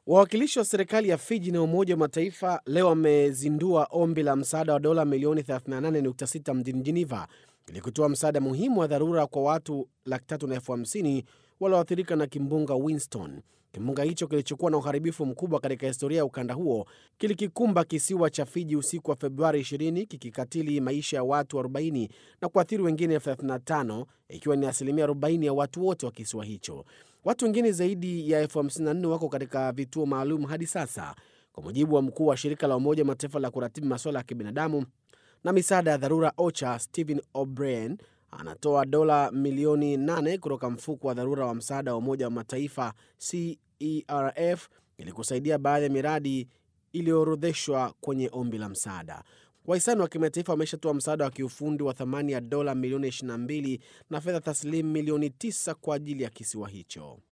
Wawakilishi wa serikali ya Fiji na Umoja wa Mataifa leo wamezindua ombi la msaada wa dola milioni 38.6 mjini Geneva ili kutoa msaada muhimu wa dharura kwa watu laki tatu na elfu hamsini walioathirika na kimbunga Winston. Kimbunga hicho kilichokuwa na uharibifu mkubwa katika historia ya ukanda huo kilikikumba kisiwa cha Fiji usiku wa Februari 20 kikikatili maisha ya watu 40 na kuathiri wengine 35 ikiwa ni asilimia 40 ya watu wote wa kisiwa hicho. Watu wengine zaidi ya elfu 54 wako katika vituo maalum hadi sasa, kwa mujibu wa mkuu wa shirika la Umoja wa Mataifa la kuratibu masuala ya kibinadamu na misaada ya dharura OCHA Stephen O'Brien anatoa dola milioni 8 kutoka mfuko wa dharura wa msaada wa Umoja wa Mataifa CERF ili kusaidia baadhi ya miradi iliyoorodheshwa kwenye ombi la msaada. Wahisani wa kimataifa wameshatoa msaada wa kiufundi wa thamani ya dola milioni 22 na fedha taslimu milioni 9 kwa ajili ya kisiwa hicho.